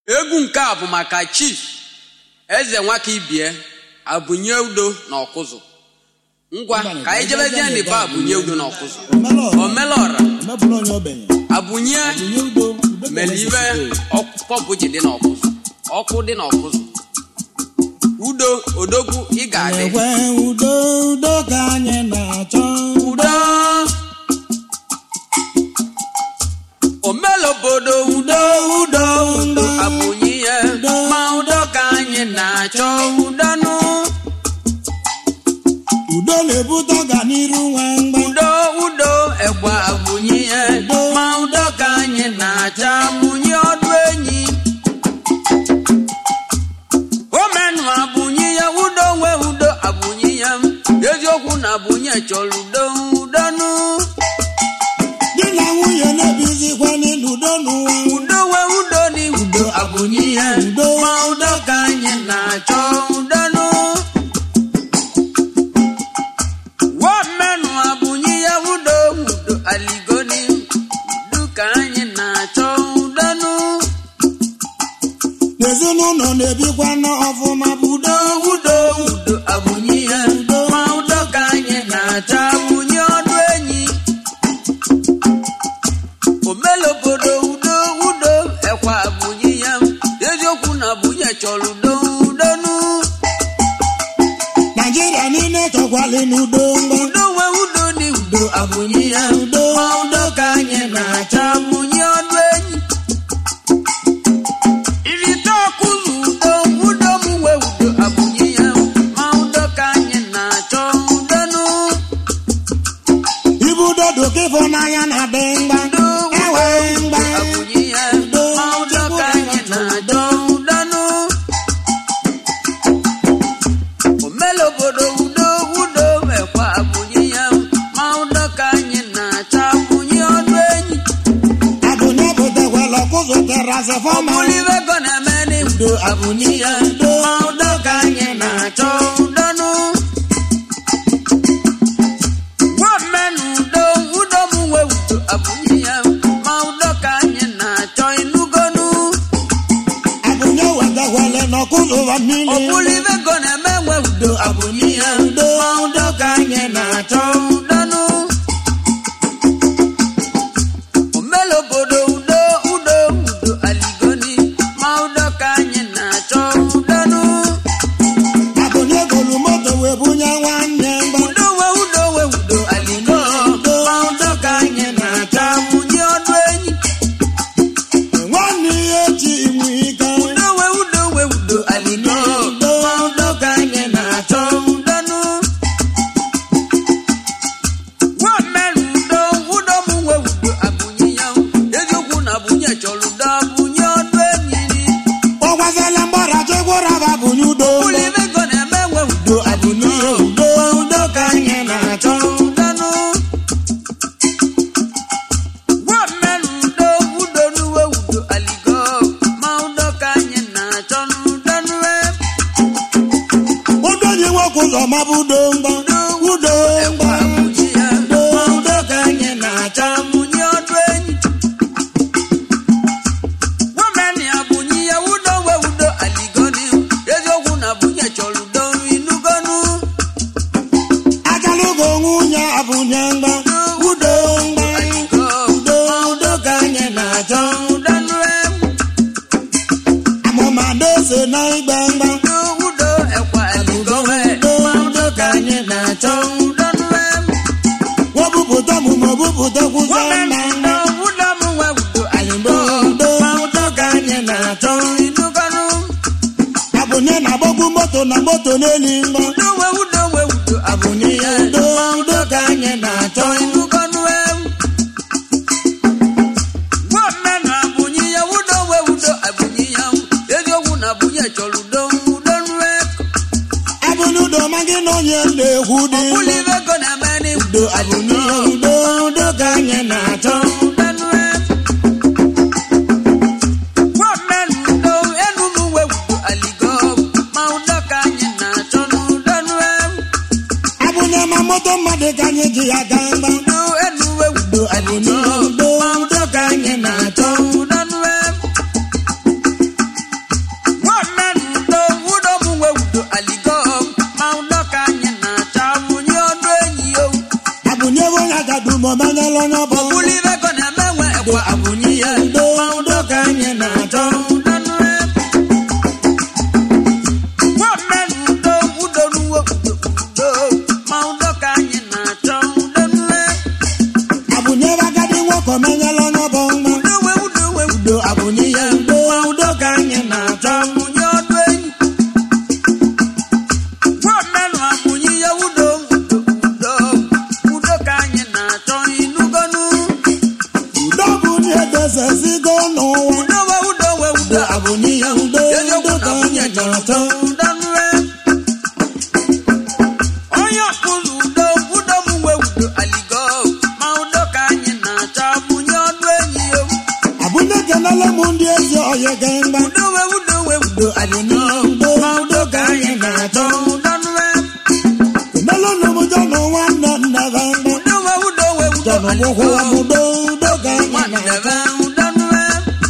egwu nke a bụ maka chief eze nwaka ibie abụnye udo na ọkụzụ ngwa ka anyị jebezie n'ebe abụnye udo na ọkụzụ omelọra omebụla onye ogbenye abụnye bunye udo udo mere ibe pọmpụ ji dị n'ọkụzụ ọkụ dị n'ọkụzụ udo odogwu ị ga-adị ekwe udo udo ka anyị na-achọ udo omelobodo udo udo udo abụnye ya ma udo ka anyị na-achọ udo nụ udo na-ebute ọganiru nwe mgba udo udo egbe abụnye ya ma udo ka anyị na-achọ amụnye ọdụ enyi omenụ abụnye ya udo nwe udo abụnye ya eziokwu na abụnye chọrọ udo udo nụ di na nwunye na-ebizikwa n'udo n'ụwa udo nwe udo dị udo abụnye ya Udo. ma udo ka anyị na-achọ udo nụ womenụ abụnye ya udo udo aligoni udo ka anyị na-achọ udo nụ n'ezinụlọ na-ebikwa n'ọfụma bụ udo udo udo abụnye ya ma udo ka anyị na-achọ abụnye ọdụ enyi omelobodo udo udo ekwa abụnye ya eziokwu na abụnye chọrọ udo udo nụ naijiria niile chọkwali n'udo mgba udo nwe udo dị udo abụnye ya Udo. ma udo ka anyị na-achọ abụnye ọdụ enyi irite ọkụzụ udo udo m nwe udo abụnye ya ma udo ka anyị na-achọ udo nụ ibu udo doka ịfụnanya na-adị mgba udo ewe udo mgba abụnye ya ma udo ka anyị na-achọ udo nụ omelobodo udo udo ekwa abụnye ya ma udo ka anyị na-achọ abụnye ọdụ enyi abụnye butekwala ọkụzụ terasị fọma Ọmụlibe ego na-eme n'udo abụnye ya ma udo ka anyị na-achọ udo nụ nwaomenụ udo udo m nwe udo abụnye ya ma udo ka anyị na-achọ ịnụgonu abụnye wetakwala n'ọkụzụ ụwa mmiri Ọmụlibe ego na-eme nwe udo abụnye ya ma udo ka anyị na-achọ udo nụ omelobodo udo udo udo aligoni ma udo ka anyị na-achọ udo nụ abụnye golu moto wee bunye nwanne mgba udo we udo we udo aligo ma udo ka anyị na-achọ amụnye ọdụ enyi nwanne ihe chi inwe ike udo we udo we udo aligo ma udo ka anyị na-achọ udo nụ nwamerụ udo udo m nwe udo abụnye ya eziokwu na abụnye chọrọ udo abụnye ọdụ enyi ọgwazela mgbara chekwara bụ abụnye udo ụlọ ego na-eme nwe udo abụnye udo udo ka anyị na-achọ udo nụ nwamerụ udo udo n'uwe udo aligo ma udo ka anyị na-achọ n'udo n'uwe udo nye nwoke ụzọ mabụ udo mgba udo ekwa mgba abụnye ya ma udo ka anyị na-achọ amụnye ọdụ enyi nwamerụ abụnye ya udo we udo aligoni eziokwu na abụnye chọrọ udo inugonu ajalugo nwunye abụnye mgba udo mgba udo udo ka anyị na-achọ udo nụrụ amụma na-ese na igbe mgba udo udo ekwa eligowe ma udo ka anyị na-achọ udo nụrụ webupụta ọmụmụ bupụtakwụzie nna udo udo m nwe udo aligbo ma udo ka anyị na-achọ inugonu abụnye na-agbagbu moto na moto n'elu mgba udo we udo we udo abụnye ya Udo. ma udo ka anyị na-achọ inugonu gọọmenti abụnye ya udo we udo abụnye ya eziokwu na abụnye chọrọ udo udo nụrụ abụnye udo ma gị na onye na-ekwu dị ụlọ ibe ego na-eme n'udo udo abụnye udo udo ka anyị na-achọ abụnye ma moto mmadụ ka anyị ji ya gaa mgba udo abụnye udo udo ka anyị na-achọ abụnye ya udo eziokwu udo na ka nwunye anyị chọrọ na-achọ udanue onye ọkpụrụ udo udo m nwe udo aligo ma udo ka anyị na-achọ abụnye ọdụ enyi ya abụnye kenela m ndị ezi ọhịa gemgba udo nwe udo nwe udo aligo ma udo ka anyị na-achọ udanue kenela nụ m jọnụ nwanne nna ba mgba udo nwe udo nwe udo jọnụ aligo gwụkwụwa m udo udo ka anyị nwanne na-achọ be udanue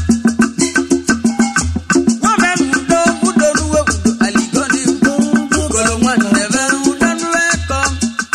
nwame udo udo ruwe udo aligo ni Kolo nwanne be udanue kom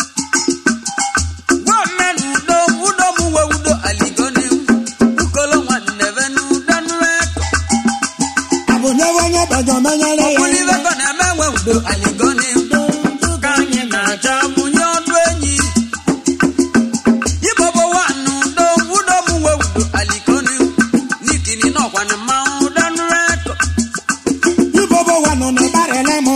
Gwame n'udo udo m nwe udo aligo ni Ukolo nwanne be n'udanue kom abụnye onye bejọ menyere ya Ọbụlibe kọ na-eme nwe udo aligo ni Ka anyị na-achọ amụnye ọdụ enyi Ibobo nwanne udo udo m nwe udo aligo ni Nikini n'ọkwa na mmanwụ udanue kom ibobo wa nọ na ịbarịla m